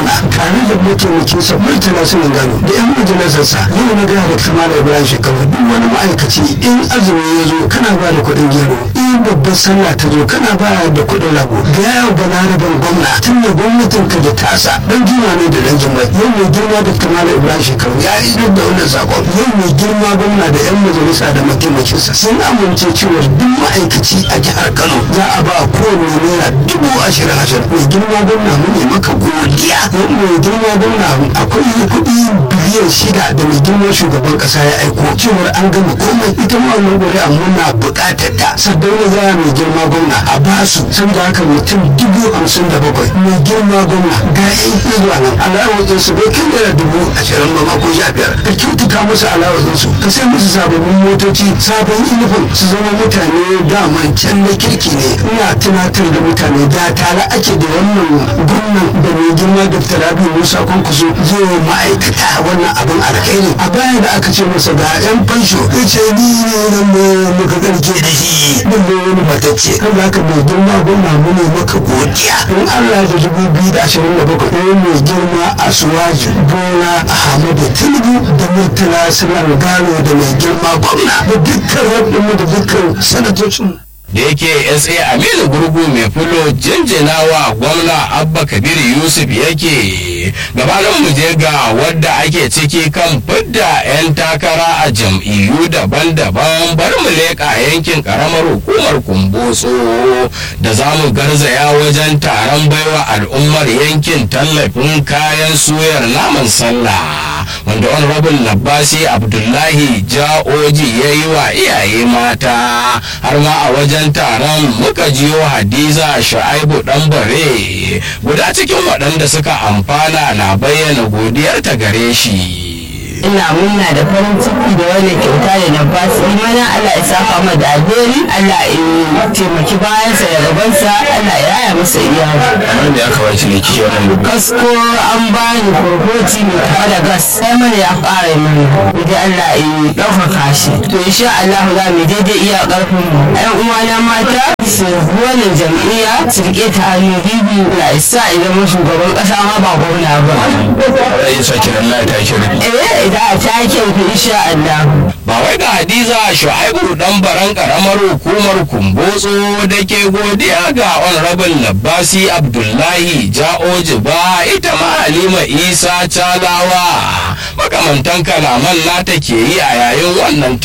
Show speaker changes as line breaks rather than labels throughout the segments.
gwamna tare da mataimakinsa murtala sunan gano da yan majalisarsa yau na gaya da kamar ibrahim shekaru duk wani ma'aikaci in azumi ya zo kana ba da kuɗin gero in babbar sallah ta zo kana ba da kuɗin rago ga yawo balaraban gwamna tun da gwamnatin ka da tasa dan juma ne da dan juma yau mai girma da kamar ibrahim shekaru ya yi da wannan sakon yau mai girma gwamna da yan majalisa da mataimakinsa sun amince cewa duk ma'aikaci a jihar kano za a ba kowane naira dubu ashirin ashirin mai girma gwamna mu ne maka godiya mai girma gwamna akwai kuɗi biliyan shida da mai girma shugaban ƙasa ya aiko cewar an gama komai ita ma wannan ƙuri'a muna buƙatar ta saddauna za mai girma gwamna a basu saboda haka mutum dubu hamsin da bakwai mai girma gwamna ga yan zuwa nan alawajin su bai kai naira dubu ashirin ba ma ko sha biyar ka kyautata musu alawajin su ka sai musu sababbin motoci sabon inifin su zama mutane daman can na kirki ne ina tunatar da mutane da tare ake da wannan gwamnan da mai girma dr rabi musa kwankwaso zai ma'aikata wannan abin alkhairi a baya da aka ce masa ga yan fansho ya ce ni ne nan ne muka karke da shi din ne wani matacce kan za ka mai girma gwamna mu ne maka godiya in allah da dubu biyu da ashirin da bakwai ɗaya mai girma a suwaji bola ahmadu tinubu da murtala sinar gano da mai girma gwamna da dukkan rabinmu da dukkan sanatocinmu
da yake sa aminu gurgu mai fulo jinjinawa gwamna abba kabir yusuf yake gabanin mu je ga wadda ake ciki kan fidda 'yan takara a jam'iyyu daban-daban bari mu leƙa yankin karamar hukumar kumbotso da za mu garzaya wajen taron baiwa al'ummar yankin tallafin kayan suyar naman sallah wanda honorable labbasi abdullahi ja'oji ya yi wa iyaye mata har ma a wajen taron muka jiyo hadiza shu'aibu dan bare guda cikin waɗanda suka amfana na bayyana godiyarta gare shi
ina murna da farin ciki da wannan kyauta da na ba su mana Allah ya saka mu da alheri Allah ya taimaki bayansa da gabansa Allah ya raya masa iyali
kamar da aka baci ne kishi wannan
kasko an bani kurkoti mai tafa da gas sai mana ya fara mini idan Allah ya ɗaukaka shi to insha Allah za mu daidai iya ƙarfin mu ƴan uwana mata su wannan jam'iyya su rike ta hannu bibi na isa idan mu shugaban ƙasa ma ba gwamna ba.
Rai sake Allah ta kira.
Eh idan a taken ku insha Allah.
Ba wai ga Hadiza Shu'aibu dan baran karamar hukumar Kumbotso da ke godiya ga Honorable Labbasi Abdullahi Ja'oji ba ita ma Halima Isa Talawa makamantan kalaman nata ke yi a yayin wannan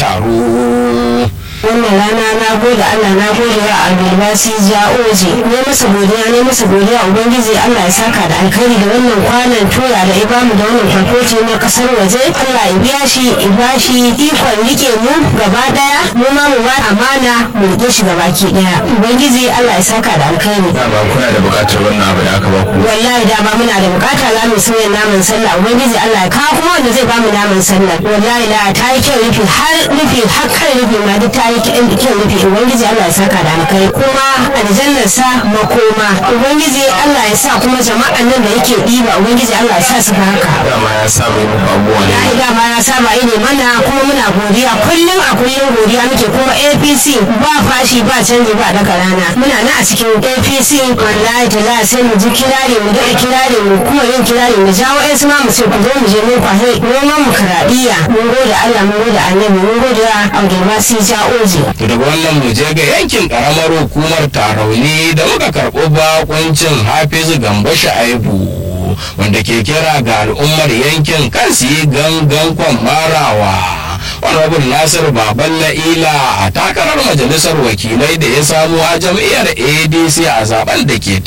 taro.
wannan rana na gode Allah na gode wa albasi ja'oji ne masa godiya ne masa godiya ubangiji Allah ya saka da alkhairi da wannan kwanan tura da ibamu da wannan farkoci na kasar waje Allah ya biya shi ya bashi ikon rike mu gaba daya mu ma mu ba amana mu rike shi gaba ki daya ubangiji Allah ya saka da alkhairi
ba kuna da bukatar wannan abu da aka ba ku
wallahi da ba muna da bukata za mu sauya naman sallah ubangiji Allah ya kawo kuma wanda zai ba mu naman sallah wallahi la ta yi kyau rufi har rufi har kan rufi ma duk ta yi kyau rufi ubangiji Allah ya saka da alkai kuma aljannar sa makoma ubangiji Allah ya sa kuma jama'an nan da yake ɗiba ubangiji Allah ya sa su ga haka
dama ya saba yin abubuwa ne
ya dama ya saba ne mana kuma muna godiya kullum a kullum godiya muke kuma APC ba fashi ba canji ba daga rana muna nan a cikin APC wallahi ta sai mu ji kirari mu daɗa kirari mu kuma yin kirari mu jawo ƴan ma mu ce ku zo mu je mun kwahe noman mu karaɗiya mun gode Allah mun gode annabi mun gode wa Abdulbasi Ja'oji
To daga wannan mu je ga yankin karamar hukumar tarauni da muka karɓo bakuncin hafizu gamba sha'aibu wanda ke kira ga al'ummar yankin kan su yi gangan marawa honorable nasir baban la'ila a takarar majalisar wakilai da ya samu a jam'iyyar adc a zaben da ke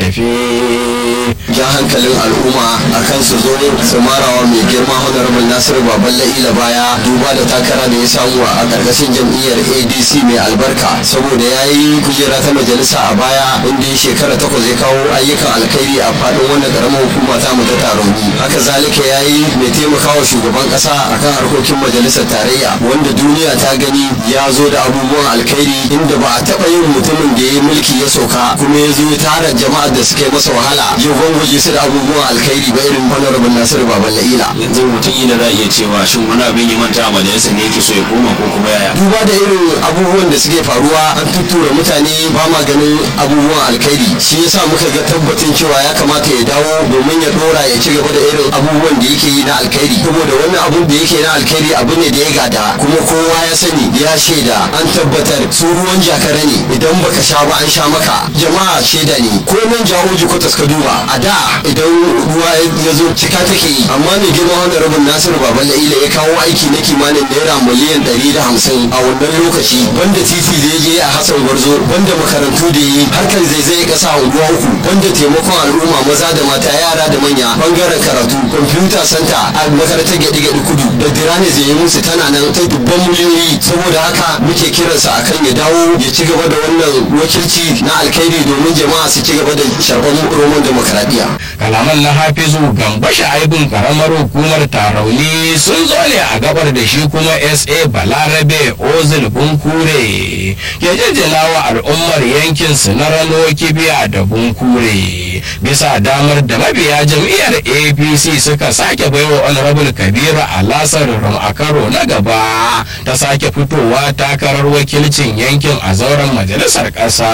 tafe
ja hankalin al'umma a kan su zo su marawa mai girma honorable nasiru baban la'ila baya duba da takara da ya samu a karkashin jam'iyyar adc mai albarka saboda ya yi kujera ta majalisa a baya inda ya shekara takwas ya kawo ayyukan alkhairi a faɗin wannan karamar hukuma ta mu ta taroni haka zalika ya yi mai taimakawa shugaban ƙasa akan harkokin majalisar tarayya wanda duniya ta gani ya zo da abubuwan alkhairi inda ba a taɓa yin mutumin da ya mulki ya sauka kuma ya zo ya tara jama'ar da suka yi masa wahala ya gwangwaje su da abubuwan alkhairi ba irin honorable nasiru baban la'ila
yanzu mutum ina za a iya cewa shin wani abin ya manta a majalisa ne yake so ya koma ko kuma yaya
duba da irin abubuwan da suke faruwa an tuttura mutane ba ma ganin abubuwan alkhairi shi yasa muka ga tabbatin cewa ya kamata ya dawo domin ya dora ya ci gaba da irin abubuwan da yake yi na alkhairi saboda wannan abun da yake na alkhairi abu ne da ya gada kuma kowa ya sani ya shaida an tabbatar su ruwan jakara ne idan baka sha ba an sha maka jama'a shaida ne ko nan jawo jikotas ka duba a da idan ruwa ya zo cika take yi amma mai girma wanda rabin nasiru baban la'ila ya kawo aiki na kimanin naira miliyan ɗari da hamsin a wannan lokaci banda titi da ya je a hassan gwarzo banda makarantu da yi harkar zaizai kasa a unguwa uku banda taimakon al'umma maza da mata yara da manya bangaren karatu kwamfuta santa a makarantar gyaɗi gyaɗi kudu da dirane zai yi musu tana nan ta dubban miliyoyi saboda haka muke kiransa akan ya dawo ya ci gaba da wannan wakilci na alkhairi domin jama'a su ci gaba da sharɓar roman demokaradiyya
kalaman na hafizu gamba sha'ibin karamar hukumar tarauni sun zo ne a gabar da shi kuma sa balarabe ozil bunkure ke jajjala wa al'ummar yankin su na rano kibiya da bunkure bisa damar da mabiya jam'iyyar apc suka sake baiwa honorable kabiru alasar rum a karo na gaba ta sake fitowa takarar wakilcin yankin a zauren majalisar ƙasa.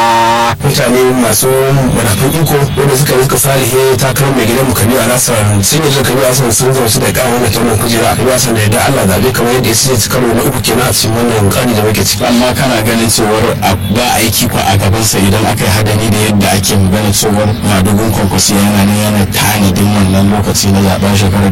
mutane masu manafin iko wanda suka suka salihe takarar mai gidan kabiru alasar sun yi kabiru alasar sun zama su da kawo wannan taunin kujera kabiru alasar da yadda allah zabe kamar yadda ya ce karo na uku kenan a cikin wannan kani da muke ciki
amma kana ganin cewar ba aiki ko a gabansa idan aka yi hadari da yadda ake magana cewar madugun kwankwasi yana ne yana tanadin wannan lokaci na zaben shekarar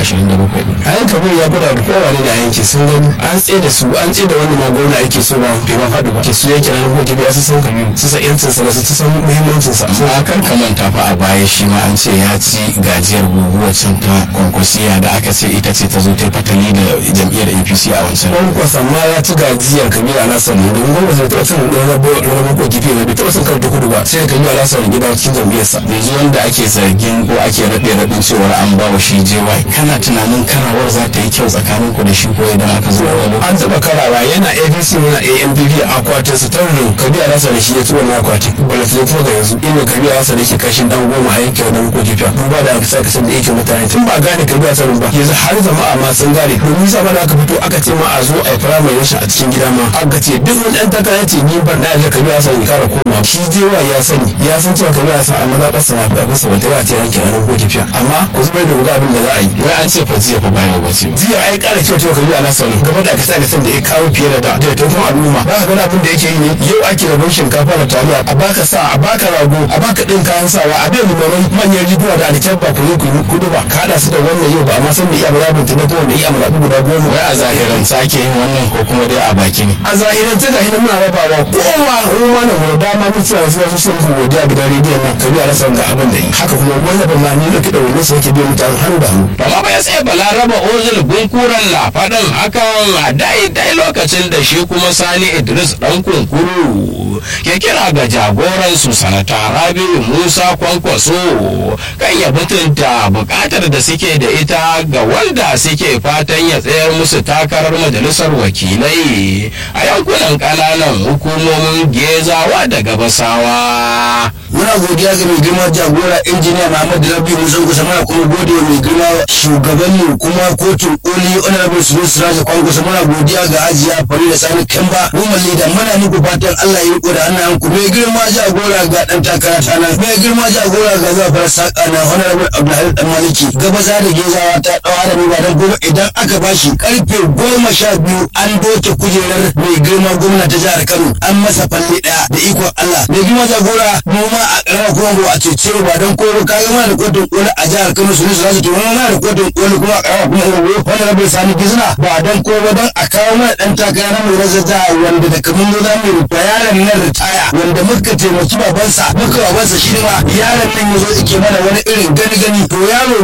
2027
a yan kabir ya gwada da kowa ne da yanki sun gani an tsaye da su an tsaye da wani ma gwamna ake so ba bai ma faɗi ba ke su yanke nan ko kibiya su san kabiru su san yancin sa su san muhimmancin sa
amma kar ka manta fa a baya shi ma an ce ya ci gajiyar guguwar can ta kwankwasiya da aka ce ita ce ta zo ta yi fatali da jam'iyyar apc a wancan
kwankwasa ma ya ci gajiyar kabiru alasar ne domin gwamnati bai taɓa cin ɗan rabo rabo ko kifi ne bai taɓa cin karta kudu ba sai kabiru alasar ne gida cikin jam'iyyarsa
yanzu wanda ake zargin ko ake raɗe raɗin cewar an ba wa shi JY kana tunanin karawar za ta yi kyau tsakanin ku da shi ko idan aka zo wani
an taɓa karawa yana abc yana ampp a akwatin su tarin kabiru alasar da shi ya ci wannan akwatin balafin ko da yanzu inda kabiru alasar yake kashin dan goma a yankin wani ko kifiya duba da aka saka san da yake mutane tun ba gane kabiru alasar ba yanzu har jama'a ma sun gane domin sa da aka fito aka ce ma a zo a yi firamare rashin a cikin gida ma aka ce duk wani ɗan takara ce ni ban da ya kabiru alasar ya kara koma shi jewa ya sani ya san cewa kabiru alasar a maza ƙasa na fi abinsa wata ya ce yankin wani ko kifiya amma ku zubar da wuga abin da za a yi
wai an ce fa jiya fa baya ba ce
jiya ai kara kyau cewa kabiru alasar ne gaba da aka sa da ya kawo fiye da da da ta kuma al'umma ba ka gani abin da yake yi ne yau ake rabon shinkafa da taliya a baka sa a baka rago a baka ɗin kayan sawa a bai limarai manyan riguna da alkyabba ku zo ku yi kudu ba ka haɗa su da wannan yau ba amma san da iya murabin ta na kowane iya murabin guda goma
wai a zahiran sake yin wannan ko kuma dai a baki ne
a zahiran ta gahi muna rabawa kowa ruwa na mu dama mun tsaya su su sun ku godiya gidan rediyon nan kabi a rasa ga abin da yi haka kuma wanda ba ma ni da kiɗa wani sai ke biyan mutane hannu da hannu
Bama bai tsaye balaraba ozil bunkuran na faɗin hakan a daidai lokacin da shi kuma sani idris ɗan kunkuru ke kira ga jagoransu sanata rabiu musa kwankwaso kan ya mutunta buƙatar da suke da ita ga wanda suke fatan ya tsayar musu takarar majalisar wakilai a yankunan ƙananan hukumomin gezawa da gabasawa.
muna godiya ga mai girma jagora injiniya Muhammad Rabi Musa Kusa muna kuma gode wa mai girma shugabanni kuma kotun koli honorable Sulu Siraja Kwankwasa muna godiya ga Hajiya Farida Sani Kamba Woman Leader muna muku fatan Allah ya riko da hannayen ku mai girma jagora ga dan takara ta nan mai girma jagora ga zafar saka na honorable Abdulhamid Dan Maliki gabaza da gezawa ta dawa da mu ba dan gobe idan aka bashi karfe goma sha biyu an doke kujerar mai girma gwamna ta jihar Kano an masa falle daya da ikon Allah mai girma jagora mu ma a ƙaramar Congo a cece ba don koro kaga mana da kotun koli a jihar Kano su ne su zasu to mana da kotun koli kuma a ƙaramar kuma Congo wanda rabin sani gizna ba don koro don a kawo mana dan takara na mai razaza wanda da kamun zo za mu rufa yaron nan ritaya wanda muka taimaki babansa muka babansa shi ma yaron nan ya zo yake mana wani irin gani gani to yaro mu abu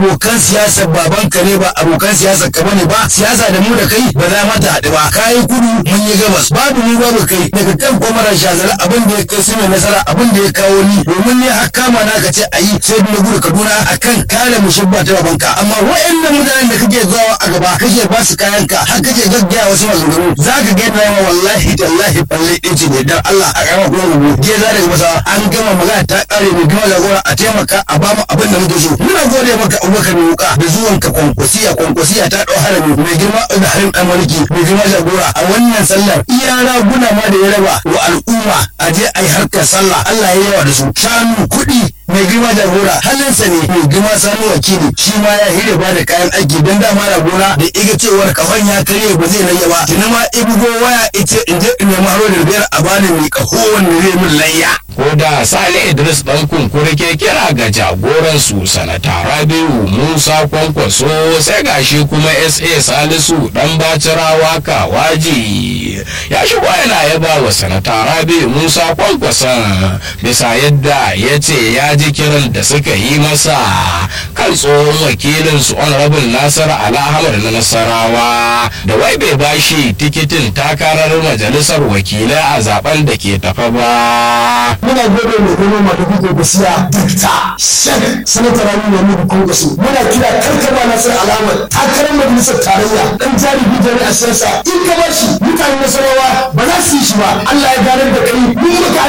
abokan siyasar babanka ne ba abokan siyasar ka bane ba siyasa da mu da kai ba za mata haɗu ba kayi kudu mun yi gabas babu mu babu kai daga kan kwamara shazala abin da ya kai su ne nasara abin da ya kawo ni domin ne har kama na ka ce a yi sai na gudu kaduna akan kare mushabba ta babanka amma wa'annan mutanen da kake zuwa a gaba kake ba su kayanka har kake gaggaya wasu maganganu za ka ga yadda wallahi tallahi balle ɗin ce ne dan Allah a kama kuma rubu je za daga masa an gama magana ta kare mai gama jagora a taimaka a bamu abin da muke so muna gode maka abubakar mai wuka da zuwan ka kwankwasiya kwankwasiya ta ɗau harami mai girma da harin ɗan mulki mai girma jagora a wannan sallar iya raguna ma da ya raba wa al'umma a je a yi harkar sallah Allah ya yawa da su shanu kuɗi mai girma jagora halinsa ne mai girma sani wakili shi ma ya hire ba da kayan aiki don dama na gona da iga cewar kafan ya karye ba zai layya ba tuni ma ibugo waya ita in je in nemi haro da biyar a bani mai kaho wanda zai min layya
ko da sale idris dan kunkuri ke kira ga jagoran su sanata rabiu musa kwankwaso sai gashi kuma sa salisu dan bacirawa kawaji ya shigo yana yaba wa sanata rabiu musa kwankwason bisa yadda ya ce ya ji kiran da suka yi masa kan tsohon wakilin su honorable nasar alhamar na nasarawa da wai bai bashi tikitin takarar majalisar wakilai a zaben da ke tafa ba
muna gode mai gano ma da kuke basiya dakta shek sanatar rami mai muku kwankwaso muna kira karkaba nasar alamar takarar majalisar tarayya dan jari bijani a siyasa in ka bar shi mutanen nasarawa ba za su yi shi ba Allah ya ganar da kai mun muka